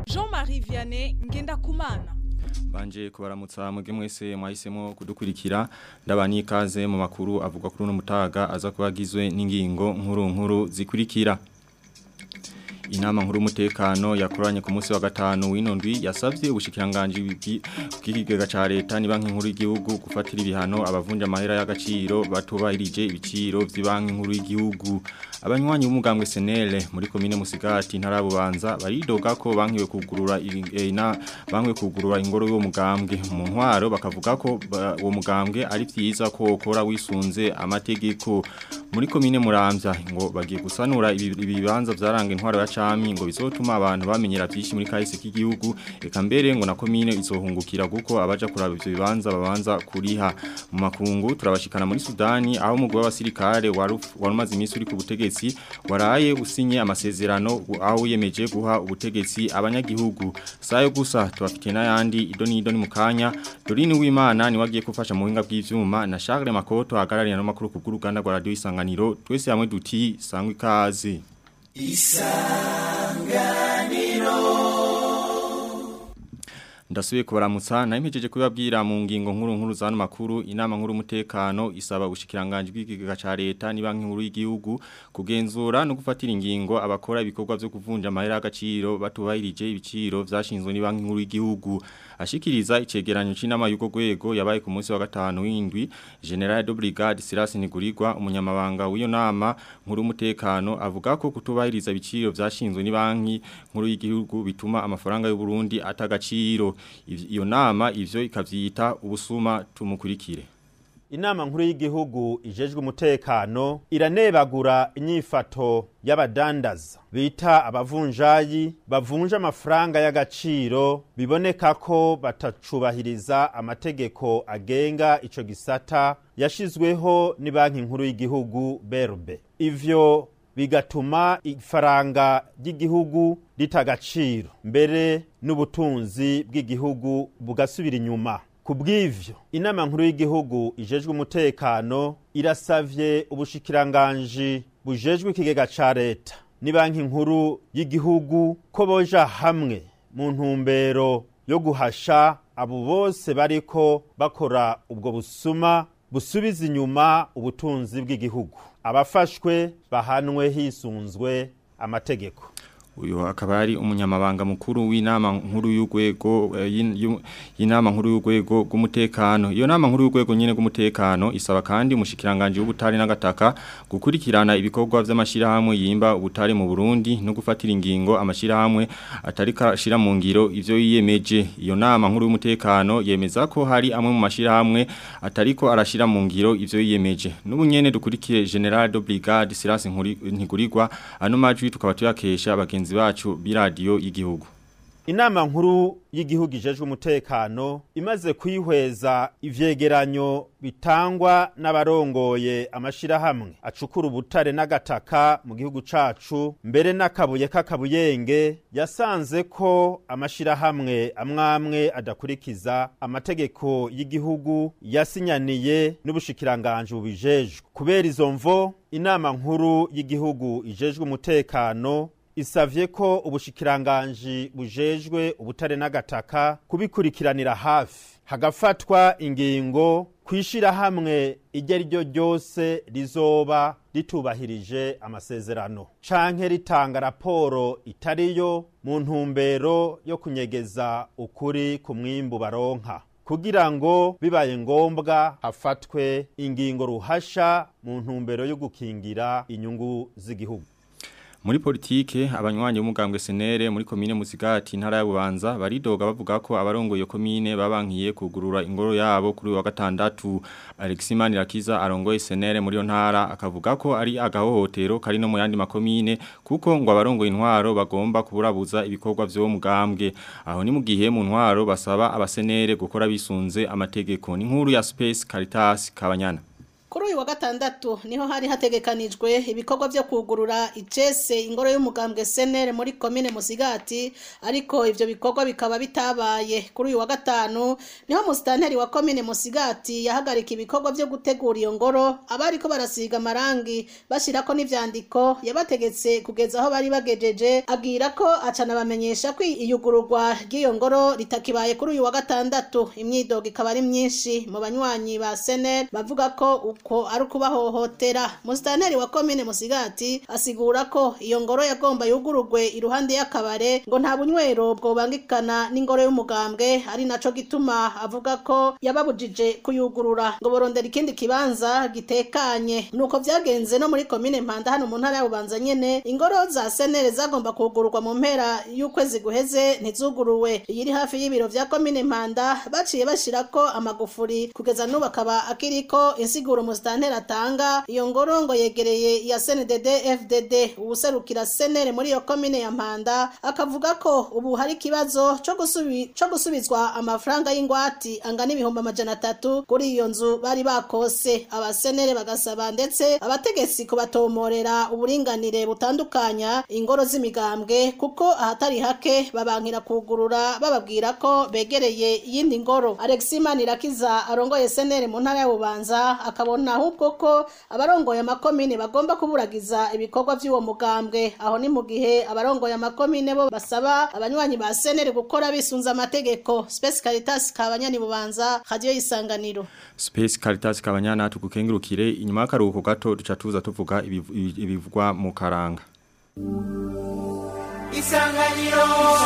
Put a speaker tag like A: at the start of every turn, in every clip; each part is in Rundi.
A: Jean-Marie Vianney Ngendakumana
B: Banje kubaramutsa muge mwese mwahisemo kudukurikira ndabani ikaze mu makuru avuga kuri uno mutaga aza kubagizwe n'ingingo nkuru nkuru zikurikira Inama nkuru umutekano yakoranye ku munsi wa gatanu w'inondwi yasavye ubushikiranganje bw'ikigega ca leta ni banki nkuru y'igihugu gufatira ibihano abavunja amahera y'agaciro batubahirije ibiciro vy'ibanki nkuru y'igihugu abanywanyi b'umugambwe senele muri komine musigati ntarabubanza baridoga ko bankiwe kugurura ina bankiwe kugurura ingoro y'uwo mugambwe mu ntwaro bakavuga ko uwo mugambwe ari vyiza ko ukora wisunze amategeko muri komine muramvya ngo bagiye gusanura ibibanza vyaranga intwaro ya cami ngo bizotuma abantu bamenyera byinshi muri kahise k'igihugu eka mbere ngo na komine izohungukira guko abaja kuraba ivyo bibanza babanza kuriha mu makungu turabashikana muri Sudani aho umugwa w'abasirikare warumaze iminsi uri ku butegetsi waraye usinye amasezerano aho wiyemeje guha ubutegetsi abanyagihugu sayo gusa tubafite n'ayandi idoni idoni mu kanya Dorine w'Imana ni wagiye gufasha mu buhinga bw'ivyuma na Charles Makoto ahagarariye n'amakuru ku bw'uruganda rwa radio isanganiro twese hamwe duti sangwe ikaze isanganiro ndasubiye kubaramutsa nayimejeje kubabwira mu ngingo nkuru nkuru zano makuru inama nkuru umutekano isaba ubushikiranganje bw'ikigega ca leta ni banki nkuru y'igihugu kugenzura no gufatira ingingo abakora ibikorwa byo kuvunja amahera y'agaciro batubahirije ibiciro vyashinzwe ni banki nkuru y'igihugu ashikiriza icegeranyo c'inama y'ugo gwego yabaye ku munsi wa gatanu w'indwi General de Brigade Silas Nigurirwa umunyamabanga w'iyo nama nkuru umutekano avuga ko kutubahiriza ibiciro vyashinzwe ni banki nkuru y'igihugu bituma amafaranga y'u Burundi atagaciro iyo nama ivyo ikavyita ubusuma tumukurikire
C: Inama nkuru y'igihugu ijejwe umutekano iranebagura inyifato y'abadandaza bita abavunjayi bavunja amafaranga y'agaciro biboneka ko batacubahiriza amategeko agenga ico gisata yashizweho ni banki nkuru y'igihugu berbe ivyo bigatuma ifaranga ry'igihugu ritagaciro mbere n'ubutunzi bw'igihugu bugasubira inyuma kubw'ivyo inama nkuru y'igihugu ijejwe umutekano irasavye ubushikiranganji bujejwe ikigega ca leta ni banki nkuru y'igihugu ko boja hamwe mu ntumbero yo guhasha abo bose bariko bakora ubwo busuma busubiza inyuma ubutunzi bw'igihugu abafashwe bahanwe hisunzwe amategeko
B: uyu akaba ari umunyamabanga mukuru w'inama nkuru y'urwego y'inama nkuru y'urwego rw'umutekano iyo nama nkuru y'urwego nyine rw'umutekano isaba kandi umushikiranganje w'ubutari n'agataka gukurikirana ibikorwa by'amashirahamwe yimba ubutari mu Burundi no gufatira ingingo amashirahamwe atari kashira mu ngiro ivyo yiyemeje iyo nama nkuru y'umutekano yemeza ko hari amwe mu mashirahamwe atariko arashira mu ngiro ivyo yiyemeje n'ubunyene dukurikiye General de Brigade Silas Ntigurirwa ano majwi tukaba tuyakesha bagenzi bacu biradiyo y'igihugu
C: inama nkuru y'igihugu ijejwe umutekano imaze kwihweza ivyegeranyo bitangwa n'abarongoye amashirahamwe acukura ubutare n'agataka mu gihugu cacu mbere n'akabuye k'akabuyenge yasanze ko amashirahamwe amwamwe adakurikiza amategeko y'igihugu yasinyaniye n'ubushikiranganje bubijejwe kubera izo mvo inama nkuru y'igihugu ijejwe umutekano isavye ko ubushikiranganji bujejwe ubutare n'agataka kubikurikiranira hafi hagafatwa ingingo kwishira hamwe iryo ari ryo ryose rizoba ritubahirije amasezerano canke ritanga raporo itariyo mu ntumbero yo kunyegeza ukuri ku mwimbu baronka kugira ngo bibaye ngombwa hafatwe ingingo ruhasha mu ntumbero yo gukingira inyungu z'igihugu
B: muri politike abanywanyi b'umugambwe senere muri komine Musigati ntara ya Bubanza baridoga bavuga ko abarongoye komine babankiye kugurura ingoro yabo kuri wa gatandatu Aleximani Rakiza arongoye senere muri yo ntara akavuga ko ari agahohotero kari no mu yandi makomine kuko ngo abarongoye intwaro bagomba kuburabuza ibikorwa vyo mugambwe aho ni mu gihe mu ntwaro basaba abasenere gukora bisunze amategeko ni nkuru ya Space Caritas Kabanyana
D: kuri uyu wa gatandatu niho hari hategekanijwe ibikorwa byo kugurura icese ingoro y'umugambwe senere muri komine musigati ariko ivyo bikorwa bikaba bitabaye kuri uyu wa gatanu niho musitanteri wa komine musigati yahagarika ibikorwa byo gutegura iyo ngoro abariko barasiga amarangi bashirako n'ivyandiko yabategetse kugeza aho bari bagejeje abwira ko acana bamenyesha ko iyugururwa ry'iyo ngoro ritakibaye kuri uyu wa gatandatu imyidogo ikaba ari myinshi mu banywanyi ba senere bavuga ko uko ari ukubahohotera musitanteri wa komine musigati asigura ko iyo ngoro yagomba yugururwe iruhande y'akabare ngo nta bunywero bwobangikana n'ingoro y'umugambwe ari naco gituma avuga ko yababujije kuyugurura ngo borondera ikindi kibanza gitekanye nuko vyagenze no muri komine mpanda hano mu ntara ya bubanza nyene ingoro za senere zagomba kugururwa mu mpera y'ukwezi guheze ntizuguruwe iyiri hafi y'ibiro vya komine mpanda baciye bashirako amagufuri kugeza n'ubu akaba akiriko insiguro umusitanteri atanga iyo ngoro ngo yegereye iya CNDD FDD ubuserukira senere muri iyo komine ya Mpanda akavuga ko ubu hari ikibazo co gusubi co gusubizwa amafaranga y'ingwati angana ibihumbi amajana atatu kuri iyo nzu bari bakose abasenere bagasaba ndetse abategetsi kubatomorera uburinganire butandukanya ingoro z'imigambwe kuko ahatari hake babankira kugurura bababwira ko begereye iyindi ngoro Alexis Manirakiza arongoye senere mu ntara ya Bubanza akabona ahubwo ko abarongoye amakomine bagomba kuburagiza ibikorwa by'uwo mugambwe aho ni mu gihe abarongoye amakomine bo basaba abanywanyi ba senere gukora bisunza amategeko Space Caritas kabanyani bubanza radio isanganiro
B: Space Caritas kabanyana tugukengurukire inyuma y'akaruhuko gato duca tuza tuvuga ibiv- ibi- ibivugwa mu karanga
E: Isanganiro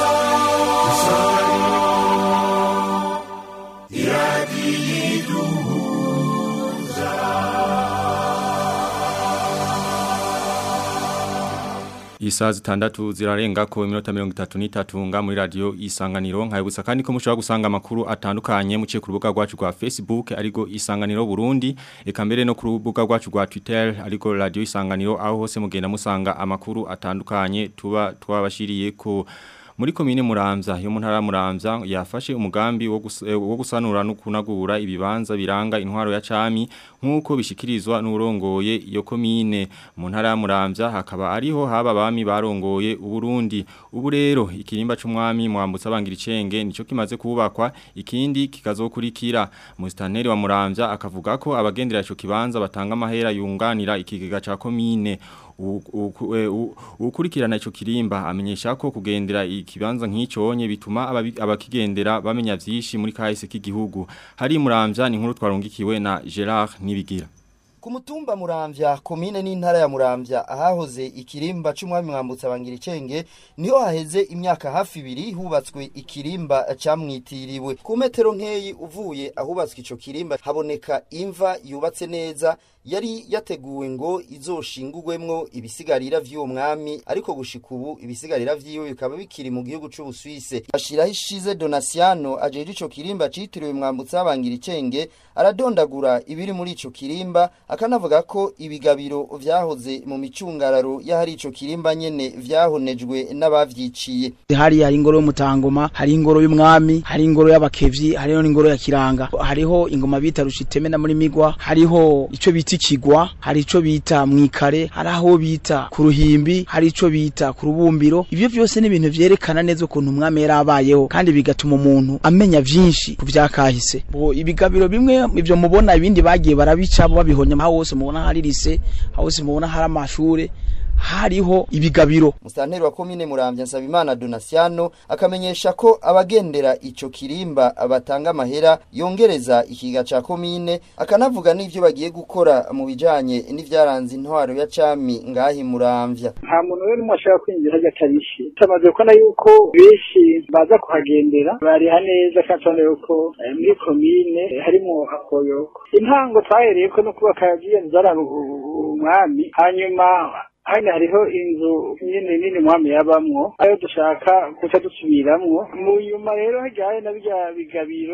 B: Isa zitandatu zirarenga ko iminota mirongo itatu n'itatu nga muri radio isanganiro nkayibutsa kandi ko mushobora gusanga amakuru atandukanye muciye ku rubuga rwacu rwa Facebook ariko isanganiro Burundi eka mbere no ku rubuga rwacu rwa Twitter ariko radio isanganiro aho hose mugenda musanga amakuru atandukanye tuba twabashiriye ko muri komine Muramvya yo mu ntara ya Muramvya yafashe umugambi wo gus- eh, wo gusanura no kunagura ibibanza biranga intwaro ya cami nkuko bishikirizwa n'urongoye iyo komine mu ntara ya Muramvya hakaba ariho haba abami barongoye uburundi ubu rero ikirimba c'umwami mwambutsa bangira icenge nico kimaze kubakwa ikindi kikazokurikira mustaneri wa Muramvya akavuga ko abagendera ico kibanza batanga amahera yunganira ikigega ca komine U- u- e, u- ukurikirana ico kirimba amenyesha ko kugendera ikibanza nk'iconye bituma ababi- abakigendera bamenya vyinshi muri kahise k'igihugu hari muramvya ni nkuru twarungikiwe na Gerard Nibigira
F: Ku mutumba Muramvya, komine n'intara ya Muramvya, ahahoze ikirimba c'umwami mwambutsa bangira icenge, niho haheze imyaka hafi ibiri hubatswe ikirimba camwitiriwe. Ku metero nkeyi uvuye ahubatswe ico kirimba haboneka imva yubatse neza, yari yateguwe ngo izoshingurwemwo ibisigarira vy'uwo mwami, ariko gushika ubu ibisigarira vyiwe bikaba bikiri mu gihugu c'Ubusuwise. Ashiraho ishize Donasiano ajeje ico kirimba citiriwe mwambutsa bangira icenge, aradondagura ibiri muri ico kirimba akanavuga ko ibigabiro vyahoze mu micungararo y'ahari ico kirimba nyene vyahonejwe n'abavyiciye
G: hari hari ingoro y'umutangoma hari ingoro y'umwami hari ingoro y'abakevyi hariho n'ingoro ya kiranga hariho ingoma bita rushiteme na muri migwa hariho ico bita ikigwa hari ico bita mwikare hari aho bita ku ruhimbi hari ico bita ku rubumbiro ivyo vyose ni ibintu vyerekana neza ukuntu umwami yari abayeho kandi bigatuma umuntu amenya vyinshi ku vyakahise Bo, ibigabiro bimwe ivyo mubona ibindi bagiye barabica bo babihonya aho hose mubona hari lise aho hose mubona hari amashure hariho ibigabiro
F: musanteri wa komine muramvya nsabimana donasiano akamenyesha ko abagendera ico kirimba batanga amahera yongereza ikiga ca komine akanavuga n'ivyo bagiye gukora mu bijanye n'ivyaranze intwaro ya cami ngahi muramvya
H: nta muntu rero umwe ashaka kwinjira ajya atarishi tumaze kubona yuko benshi baza kuhagendera bariha neza kandi tubona yuko eh, muri komine eh, harimo akoyoko intango twahereyeko no kubaka yagiye zaraba umwami hanyuma hano hariho inzu nyine nini umwami yabamwo ayo dushaka guca dusubiramwo mu nyuma rero hajyaye na bya bigabiro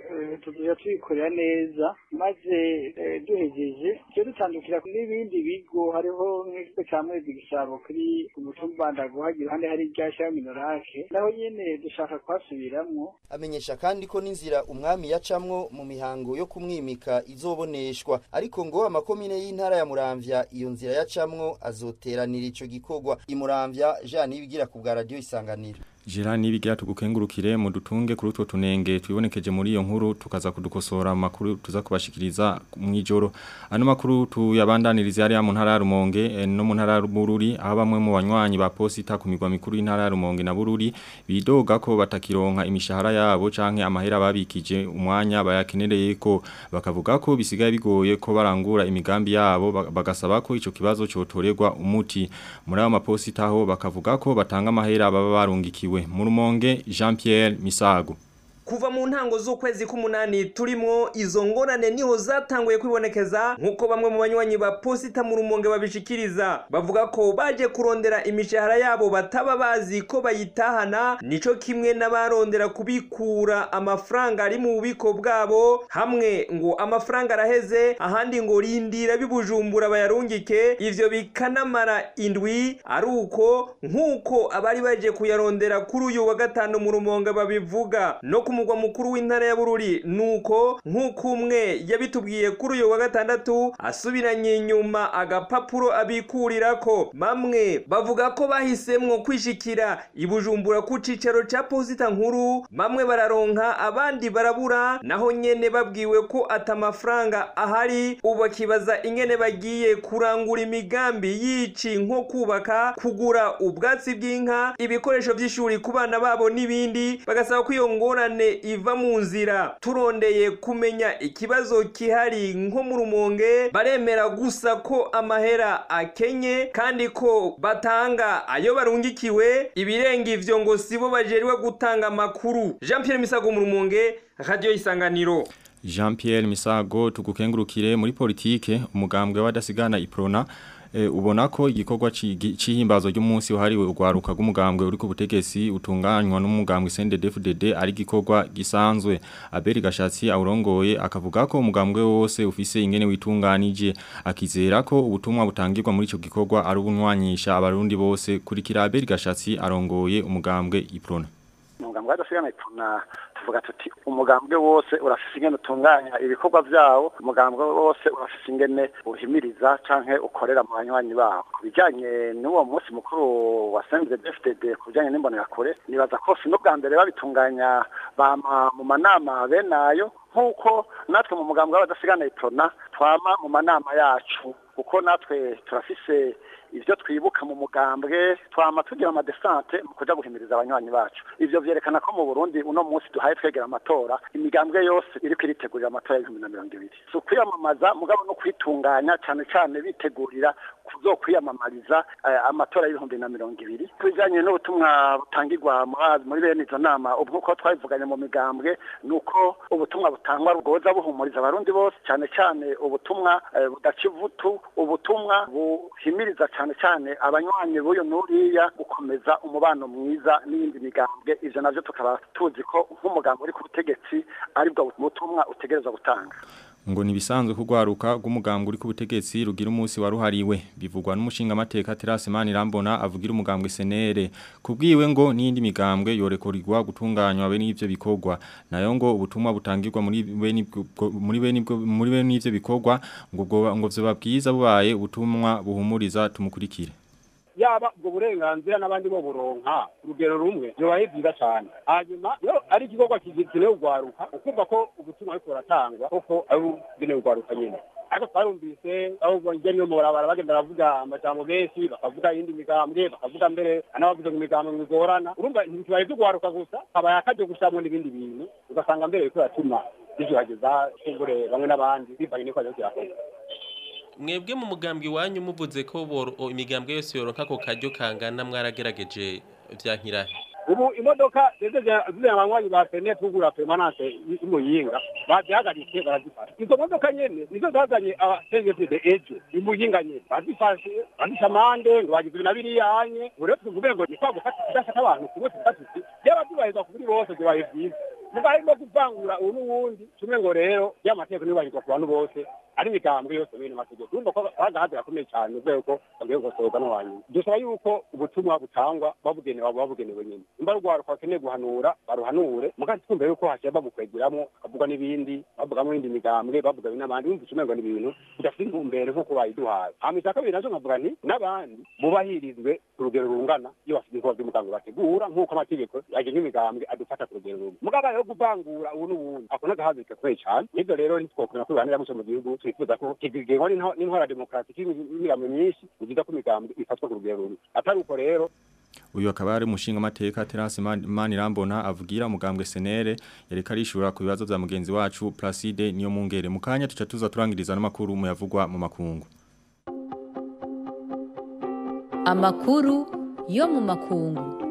H: eh, tuzoja tuyikorera neza maze eh, duhejeje tujye dutandukira n'ibindi bigo hariho nk'ikigo cya mwezi gisabo kuri ku mutumba ndaguhagira iruhande hari irya shami minorake naho nyene dushaka kuhasubiramwo
F: amenyesha kandi ko n'inzira umwami yacamwo mu mihango yo kumwimika izoboneshwa ariko ngo amakomine y'intara ya Muramvya iyo nzira yacamwo azoteranira ico gikorwa imuramvya Jean Nibigira ku bwa radio isanganiro
B: Jira nibigira tugukengurukire mu dutunge kuri utwo tunenge twibonekeje muri iyo nkuru tukaza kudukosora mu makuru tuza kubashikiriza mwijoro ano makuru tuyabandaniriza yari mu ntara ya Rumonge eh, no mu ntara ya Bururi aho bamwe mu banywanyi ba posita ku migwa mikuru y'intara ya Rumonge na Bururi bidoga ko batakironka imishahara yabo canke amahera babikije umwanya bayakenereye ko bakavuga ko bisigaye bigoye ko barangura imigambi yabo ba- bagasaba ko ico kibazo cotorerwa umuti muri abo maposita aho bakavuga ko batanga amahera baba barungikiwe mu Rumonge Jean Pierre Misago
E: kuva mu ntango z'ukwezi k'umunani turimo izo ngorane niho zatanguye kwibonekeza nk'uko bamwe mu banywanyi ba posita mu rumonge babishikiriza bavuga ko baje kurondera imishahara yabo bataba bazi ko bayitahana nico kimwe n'abarondera kubikura amafaranga ari mu bubiko bwabo hamwe ngo amafaranga araheze ahandi ngo rindira bibujumbura bayarungike ivyo bikanamara indwi ari uko nk'uko abari baje kuyarondera kuri uyu wa gatanu mu rumonge babivuga no ku mugwa mukuru w'intara ya bururi nuko nk'uko umwe yabitubwiye kuri uyu wa gatandatu asubiranye inyuma agapapuro abikurirako bamwe bavuga ko bahisemwo kwishikira ibujumbura ku cicaro ca posita nkuru bamwe bararonka abandi barabura naho nyene babwiwe ko ata amafaranga ahari ubu bakibaza ingene bagiye kurangura imigambi yici nko kubaka kugura ubwatsi bw'inka ibikoresho vy'ishuri ku bana babo n'ibindi bagasaba ko iyo ngorane iva mu nzira turondeye kumenya ikibazo kihari nko mu rumonge baremera gusa ko amahera akenye kandi ko batanga ayo barungikiwe ibirenga ivyo ngo sibo bajerewe gutanga amakuru Jean Pierre Misago mu rumonge radio isanganiro
B: Jean Pierre Misago tugukengurukire muri politike umugambwe w'adasigana iprona E, ubona ko igikorwa c'ihimbazo ry'umunsi wahariwe ugwaruka rw'umugambwe uri ku butegetsi utunganywa n'umugambwe CNDD-FDD ari gikorwa gisanzwe Aberi Gashatsi awurongoye akavuga ko umugambwe wose ufise ingene witunganije akizera ko ubutumwa butangirwa muri ico gikorwa ari ubunywanyisha abarundi bose kurikira Aberi Gashatsi arongoye umugambwe Iprona
I: umugambwe w'adasigana iprona tuvuga tuti umugambwe wose urafise ingene utunganya ibikorwa vyawo umugambwe wose urafise ingene uhimiriza canke ukorera mu banywanyi bawo ku bijanye n'uwo munsi mukuru wa CNDD-FDD ku bijanye n'imbonerakure nibaza ko si n'ubwa mbere babitunganya bama mu manama benayo nk'uko natwe mu mugambwe w'abadasigana iprona twama mu manama yacu kuko natwe turafise ivyo twibuka mu mugambwe twama tugira amadesante mu kuja guhimiriza abanywanyi bacu ivyo vyerekana ko mu Burundi uno munsi duhaye twegera amatora imigambwe yose iriko iritegurira amatora y'ibihumbi na mirongo ibiri si ukwiyamamaza mugabo no kwitunganya cane cane bitegurira kuzokwiyamamariza eh, amatora y'ibihumbi na mirongo ibiri kubijanye n'ubutumwa butangirwa muri- muri bene izo nama ubu nk'uko twabivuganye mu migambwe ni uko ubutumwa butangwa bwoza buhumuriza abarundi bose cane cane ubutumwa eh, budaca ivutu ubutumwa buhimiriza cane cane abanywanyi b'uyu n'uriya gukomeza umubano mwiza n'iyindi migambwe ivyo navyo tukaba tuzi ko nk'umugambi uri ku butegetsi aribwo butumwa utegerezwa gutanga
B: ngo nibisanzwe kugwaruka rw'umugambwe uri ku butegetsi rugira umunsi waruhariwe bivugwa n'umushinga mateka Terase Manirambona avugira umugambwe senere kubwiwe ngo n'indi migambwe yorekorirwa gutunganywa be n'ivyo bikorwa nayo ngo ubutumwa butangirwa muri bene ibwo- muri bene ibwo- muri bene ivyo bikorwa ngo bwoba- ngo vyoba bwiza bubaye ubutumwa buhumuriza tumukurikire
J: yaba ubwo burenganzira n'abandi bo buronka urugero rumwe byoba ari byiza cyane hanyuma iyo ari igikorwa kigenewe kugwaruka ukumva ko ubutumwa ariko buratangwa koko ari ugenewe kugwaruka nyine ariko twarumvise aho bongera iyo mubarabara bagenda baravuga amajambo menshi bakavuga iyindi migambwe bakavuga mbere anabavuze ngo imigambwe migorana urumva ntikibaye kugwaruka gusa habaye akaryo gushyiramo n'ibindi bintu ugasanga mbere biriko biratuma bijuhageza kumbure bamwe n'abandi bivanye n'uko ariko kirakorwa
K: mwebwe mu mugambi wanyu muvuze ko boro- o- imigambwe yose yoronka ako karyo kangana mwaragerageje vya nkirahe
J: ubu imodoka zeze abanywanyi ba pene tugura permanence y'umuyinga bazihagaritse barazifasha izo modoka nyene nizo zazanye abasengefide ejo imuyinga nyene bazifashe bazisha amande ngo bagize ibi na biriyanye ubu rero tuvuge ngo ni kwa gufata kidafata abantu kumwe tufata isi byaba byubahiriza kuri bose bibaye byiza muga harimo kuvangura uyu n'uwundi tumwe ngo rero ya mategeko ntiyubahirizwa ku bantu bose ari imigambwe yose bene mategeko urumva ko agahazi gakomeye cyane urwego ko bagiye gusohoka no hanyuma dusaba yuko ubutumwa butangwa babugenewe abo babugenewe nyine nimba rwaruka bakeneye guhanura baruhanure mugandi twumva yuko hasiye babukwegeramo bavuga n'ibindi bavugamo iyindi migambwe bavuga n'abandi wumva ucumengo ni ibintu bidafite intumbero nk'uko bayiduhaye hama icya kabiri naco nkavuga nti n'abandi bubahirizwe ku rugero rungana iyo bafite ibikorwa by'umugambwe bategura nk'uko amategeko yagenga imigambwe adufata ku rugero rumwe mugabo yo kuvangura ubu n'ubundi ako n'agahazi gakomeye cyane nibyo rero ntitwokwemera ko bihanira muco mu gihugu twifuza ko kigengwa n'intwara demokarasi imigambi myinshi ni byiza ko imigambwe ifatwa ku rugero rumwe atari uko rero
B: uyu akaba ari umushinga amateka Terence Manirambona avugira umugambwe senere yareka arishura ku bibazo bya mugenzi wacu Placide niyo mungere mukanya tuca tuza turangiriza n'amakuru mu yavugwa mu makungu
L: amakuru yo mu makungu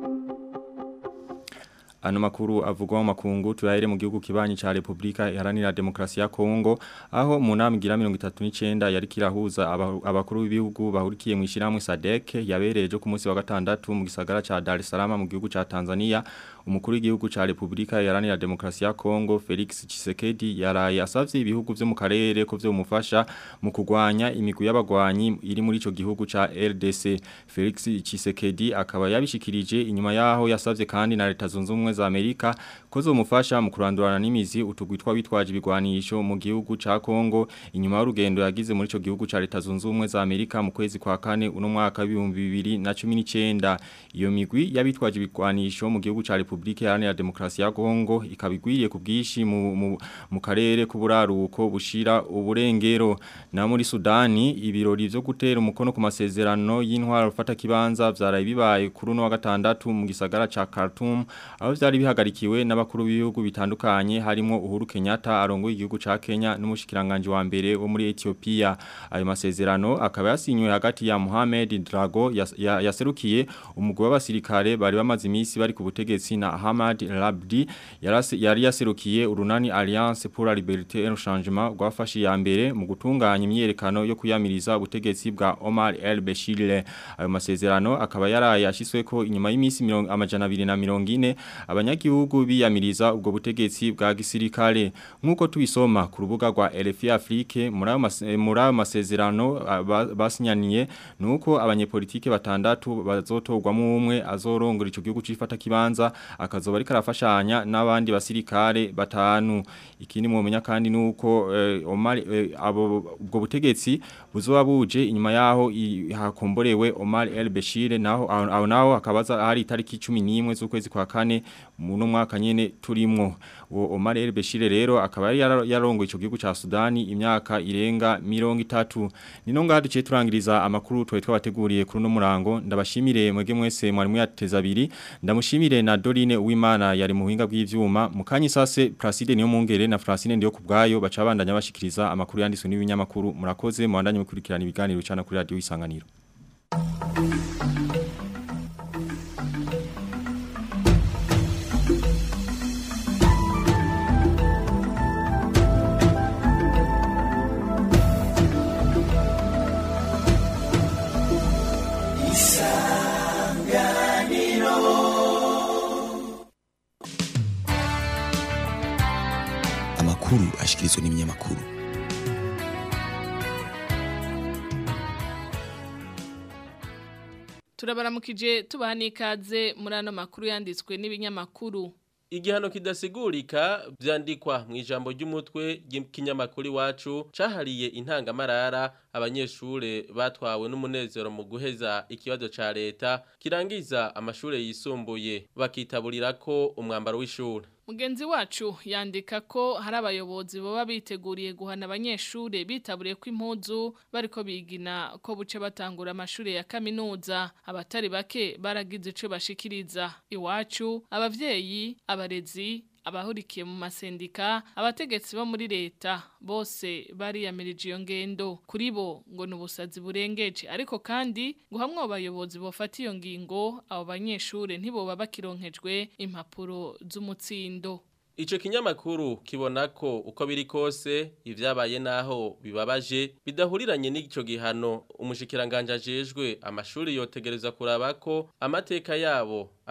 B: Ano makuru avugwa mu makungu tuyahere mu gihugu kibanyi ca Republika Iharanira Demokrasi ya Kongo aho mu nama igira 39 yari kirahuza abakuru b'ibihugu bahurikiye mu ishiramwe SADC yabereye jo ku munsi wa gatandatu mu gisagara ca Dar es Salaam mu gihugu ca Tanzania umukuru w'igihugu ca Republika Iharanira Demokrasi ya Kongo Felix Tshisekedi yaraye asavye ibihugu vyo mu karere ko vyo mufasha mu kugwanya imigwi y'abagwanyi iri muri ico gihugu ca RDC Felix Tshisekedi akaba yabishikirije inyuma yaho yasavye kandi na leta zunze ubumwe za Amerika ko zomufasha mu kurandurana n'imizi utugwitwa bitwaje ibigwanisho mu gihugu ca Kongo inyuma y'urugendo yagize muri ico gihugu ca leta zunze ubumwe za Amerika mu kwezi kwa kane uno mwaka w'ibihumbi bibiri na cumi n'icyenda iyo migwi y'abitwaje ibigwanisho mu gihugu ca Republika Iharanira Demokrasi ya Kongo ikabigwiriye ku bwishi mu, mu, mu karere k'uburaruko bushira uburengero na muri Sudani ibirori vyo gutera umukono ku masezerano y'intwara rufata kibanza vyaraye bibaye kuri uno wa gatandatu mu gisagara ca Khartoum aho vyari bihagarikiwe n'abakuru b'ibihugu bitandukanye harimo Uhuru Kenyatta arongoye igihugu ca Kenya n'umushikiranganje wa mbere wo muri Ethiopia ayo masezerano akaba yasinywe hagati ya Mohamed Drago yaserukiye ya, ya umugwi w'abasirikare bari bamaze imisi bari ku butegetsi na Ahmad Labdi yari yaserukiye urunani Alliance pour la Liberté et le Changement rwafashe ya mbere mu gutunganya imyerekano yo kuyamiriza ubutegetsi bwa Omar El Bashir ayo masezerano akaba yaraye ashisweko inyuma y'imisi amajana 240 abanyagihugu biyamiriza ubwo butegetsi bwa gisirikare nkuko tubisoma ku rubuga rwa RFI Afrique muri ayo masezerano basinyaniye nuko abanyepolitike batandatu bazotorwamo umwe azorongora ico gihugu cifata kibanza akazoba ari karafashanya n'abandi basirikare batanu ikindi mwomenya kandi nuko eh, Omar eh, abo ubwo butegetsi buzoba buje inyuma yaho hakomborewe Omar El Bashir naho aho naho akabaza hari itariki 11 z'ukwezi kwa kane muno mwaka nyene turimwo uwo Omar El Bashir rero akaba yari yarongo ico gihugu ca Sudani imyaka irenga 30 nino ngaha duciye turangiriza amakuru twe twabateguriye kuri no murango ndabashimire mwege mwese mwari mwateza abiri ndamushimire na Dorine Uwimana yari mu buhinga bw'ivyuma mukanyi sase Placide niyo mungere na Francine ndiyo kubgayo bacabandanya bashikiriza amakuru yanditswe n'ibinyamakuru murakoze muandanye mukurikirana ibiganiro cana kuri radio isanganiro
M: amakuru ashikirizwa n'ibinyamakuru
N: turabaramukije tubaha n'ikaze muri ano makuru yanditswe n'ibinyamakuru
K: igihano kidasigurika byandikwa mu ijambo ry'umutwe ry'ikinyamakuru iwacu cahariye intangamarara abanyeshure batwawe n'umunezero mu guheza ikibazo ca leta kirangiza amashure yisumbuye bakitaburira ko umwambaro w'ishure
N: Mugenzi wacu yandika ko hari abayobozi baba biteguriye guhana abanyeshure bitaburiye ko impuzu bariko bigina ko buce batangura amashure ya kaminuza abatari bake baragize ico bashikiriza iwacu abavyeyi abarezi abahurikiye mu masendika abategetsi bo muri leta bose bariyamirije iyo ngendo kuri bo ngo ni ubusazi burengeje ariko kandi ngo hamwe abayobozi bafata iyo ngingo abo banyeshure ntiboba bakironkejwe impapuro z'umutsindo
K: Ico kinyamakuru kibona ko uko biri kose ivyabaye naho bibabaje bidahuriranye n'ico gihano umushikiranganje ajejwe amashuri yotegereza kuraba ko amateka yabo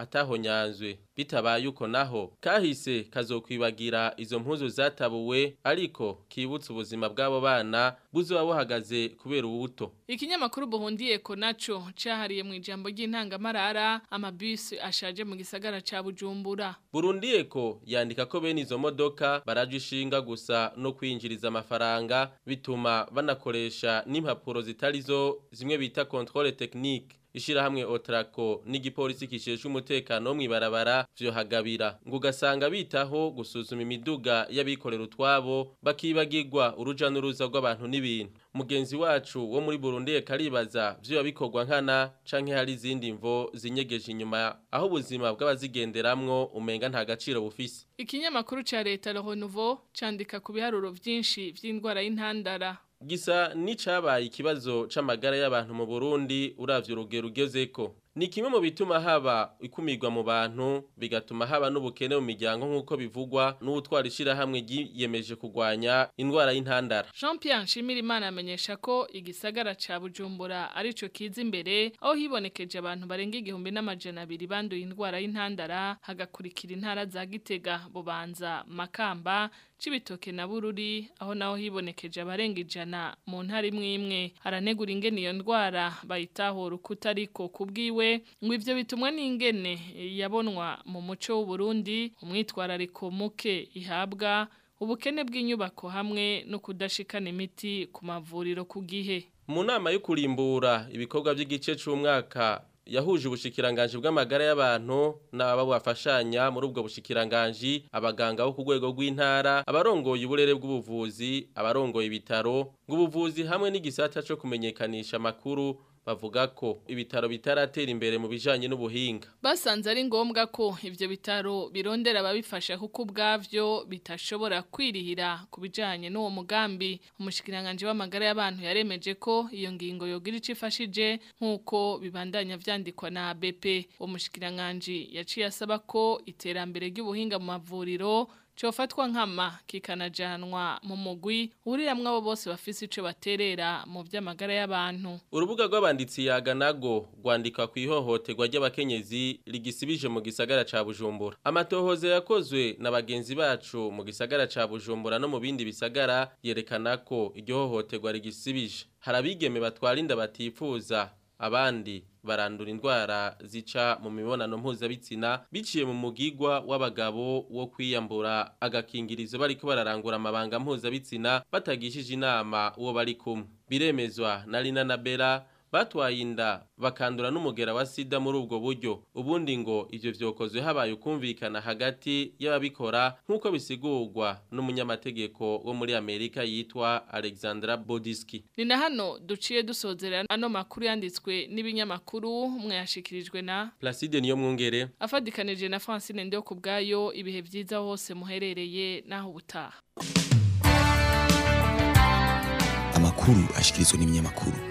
K: atahonyanzwe bitabaye uko naho kahise kazokwibagira izo mpuzu zatabuwe ariko kibutsa ubuzima bw'abo bana buzoba buhagaze kubera ubuto
N: Ikinyamakuru buhundiye ko naco cahariye mu ijambo ry'intangamarara amabisi ashaje mu gisagara ca Bujumbura.
K: Burundi ko yandika ko bene izo modoka baraje ishinga gusa no kwinjiriza amafaranga bituma banakoresha n'impapuro zitarizo zimwe bita controle technique ishirahamwe Otrako n'igipolisi kishejwe umutekano wo mwibarabara vyo hagabira ngo ugasanga bitaho gusuzuma imiduga y'abikorera utwabo bakibagirwa uruja n'uruza rw'abantu n'ibintu mugenzi wacu wo muri Burundi karibaza vyo yabikorwa nkana canke hari izindi mvo zinyegeje inyuma aho ubuzima bw'abazigenderamwo umenga nta gaciro bufise
N: Ikinyamakuru ca leta Le Renouveau candika ku biharuro vyinshi vy'indwara y'intandara
K: gisa n'icabaye ikibazo c'amagara y'abantu mu Burundi uravye urugero ugezeko ni kimwe mu bituma haba ikumirwa mu bantu bigatuma haba n'ubukene mu miryango nk'uko bivugwa n'ubutwara ishirahamwe ryiyemeje kurwanya indwara y'intandara
N: Jean Pierre Nshimirimana amenyesha ko igisagara ca Bujumbura arico kiza imbere aho hibonekeje abantu barenga igihumbi n'amajana abiri banduye indwara y'intandara hagakurikira intara za Gitega Bubanza Makamba Cibitoke na Bururi aho naho hibonekeje abarenga ijana mu ntara imwe imwe aranegura ingene iyo ndwara bayitahura ukutariko kubwiwe ngo ivyo bitumwa n'ingene yabonwa mu muco w'u Burundi umwitwarariko muke ihabwa ubukene bw'inyubako hamwe no kudashikana imiti ku mavuriro ku gihe
K: mu nama yo kurimbura ibikorwa by'igice c'umwaka yahuje ubushikiranganje bw'amagara y'abantu n'aba bafashanya muri ubwo bushikiranganje abaganga bo ku rwego rw'intara abarongoye uburere bw'ubuvuzi abarongoye ibitaro ng'ubuvuzi hamwe n'igisata cyo kumenyekanisha amakuru bavuga ko ibitaro bitaratera imbere mu bijanye n'ubuhinga
N: basanze ari ngombwa ko ivyo bitaro birondera ababifasha kuko ubwavyo bitashobora kwirihira ku bijanye n'uwo mugambi umushikiranganje w'amagara y'abantu yaremeje ko iyo ngingo yogira ico ifashije nk'uko bibandanya vyandikwa na BP uwo mushikiranganje yaciye asaba ko iterambere ry'ubuhinga mu mavuriro cofatwa nkama kikanajanwa mu mugwi uriramwe abo bose bafise ico baterera mu vy'amagara y'abantu
K: urubuga rw'abanditsi yaganago rwandika ku ihohoterwa ry'abakenyezi rigisibije mu gisagara ca Bujumbura amatohoze yakozwe na bagenzi bacu mu gisagara ca Bujumbura no mu bindi bisagara yerekana ko iryo hohoterwa rigisibije harabigeme batwara inda batifuza abandi barandura indwara zica mu mibonano mpuzabitsina biciye mu mugigwa w'abagabo wo kwiyambura agakingirizo bariko bararangura amabanga mpuzabitsina batagishije inama uwo bari kumwe biremezwa na Lina na Bella batwaye inda bakandura n'umugera wa sida muri ubwo buryo ubundi ngo ivyo vyokozwe habaye ukumvikana hagati y'ababikora nk'uko bisigurwa n'umunyamategeko wo muri Amerika yitwa Alexandra Bodiski
N: ni na hano duciye dusozera ano makuru yanditswe n'ibinyamakuru mwe yashikirijwe na
K: Placide niyo mwungere
N: afadikanije na Francine Ndio kubgayo ibihe vyiza hose muherereye naho ubutaha
M: amakuru ashikirizwa n'ibinyamakuru